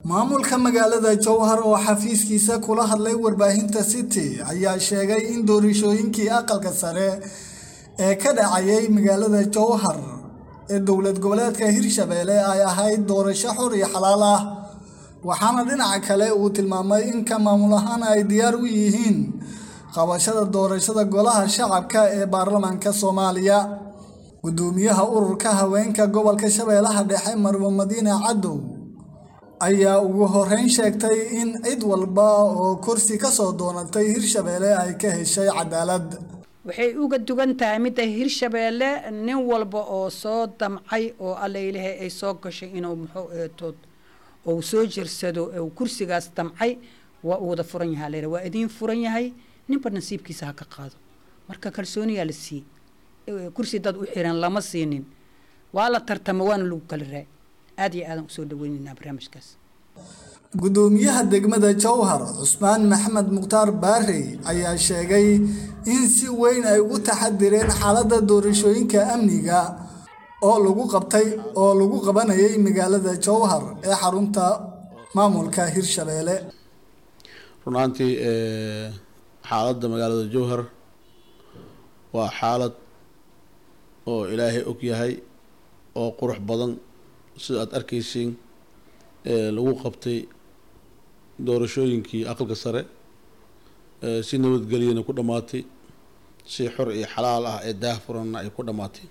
maamulka magaalada jowhar oo xafiiskiisa kula hadlay warbaahinta city ayaa sheegay in doorashooyinkii aqalka sare ee ka dhacayay magaalada jowhar ee dowlad goboleedka hirshabeelle ay ahayd doorasho xor iyo xalaal ah waxaana dhinaca kale uu tilmaamay in ka maamul ahaan ay diyaar u yihiin qabashada doorashada golaha shacabka ee baarlamaanka soomaaliya gudoomiyaha ururka haweenka gobolka shabeellaha dhexe marwo madiine cadow ayaa ugu horeyn sheegtay in cid walba oo kursi ka soo doonatay hirshabeelle ay ka heshay cadaalad waxay uga dugan tahay midda hirshabeelle nin walba oo soo damcay oo allailahay ay soo gashay inuu muxuu eetood ou soo jirsado u kursigaas damcay waa uu wada furan yahaa layra waa idiin furan yahay ninba nasiibkiisa ha ka qaado marka kalsooniyaa la siiyey kursi dad u xiran lama siinin waa la tartama waana lagu kala raay aad iyo aadan usoo dhaweyneynaa barnaamijkaas gudoomiyaha degmada jowhar cusmaan maxamed mukhtaar baarey ayaa sheegay in si weyn ay ugu taxadireen xaaladda doorashooyinka amniga oo lagu qabtay oo lagu qabanayay magaalada jowhar ee xarunta maamulka hirshabeelle runaantii xaaladda magaalada jowhar waa xaalad oo ilaahay og yahay oo qurux badan sida aada arkaysiin lagu qabtay doorashooyinkii aqalka sare si nabadgelyana ku dhammaatay si xor iyo xalaal ah ee daah furanna ay ku dhammaatay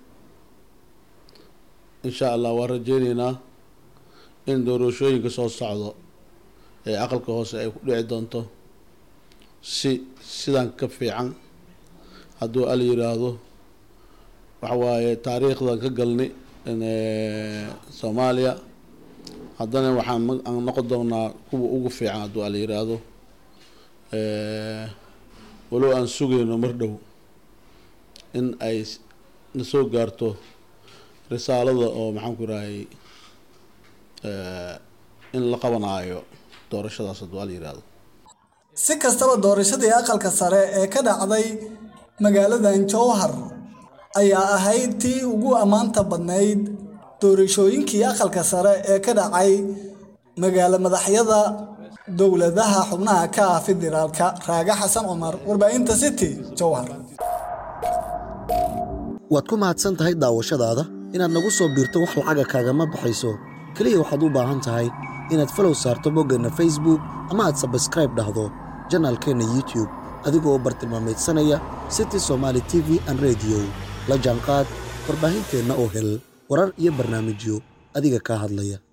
insha allah waan rajeyneynaa in doorashooyinka soo socdo ee aqalka hoose ay ku dhici doonto si sidan ka fiican hadduu al yiraahdo waxa waaye taariikhdan ka galnay soomaaliya haddana waxaan noqon doonaa kuwa ugu fiican hadduu al yiraahdo walow aan sugayno mar dhow in ay na soo gaarto risaalada oo maxaan ku irahay in la qabanaayo doorashadaas hadduu al yiraahdo si kastaba doorashadii aqalka sare ee ka dhacday magaaladan jowhar ayaa ahayd tii ugu ammaanta badnayd doorashooyinkii aqalka sare ee ka dhacay magaalo madaxyada dowladaha xubnaha ka ah federaalka raaga xasan cumar warbaahinta city jowhar waad ku mahadsan tahay daawashadaada inaad nagu soo biirto wax lacaga kaagama baxayso keliya waxaad u baahan tahay inaad falow saarto boggeenna facebook ama aad sabskraib dhahdo janaalkeenna youtube adigoo bartilmaameedsanaya city somaali t v an rediyo la jaanqaad warbaahinteenna oo hel warar iyo barnaamijyo adiga kaa hadlaya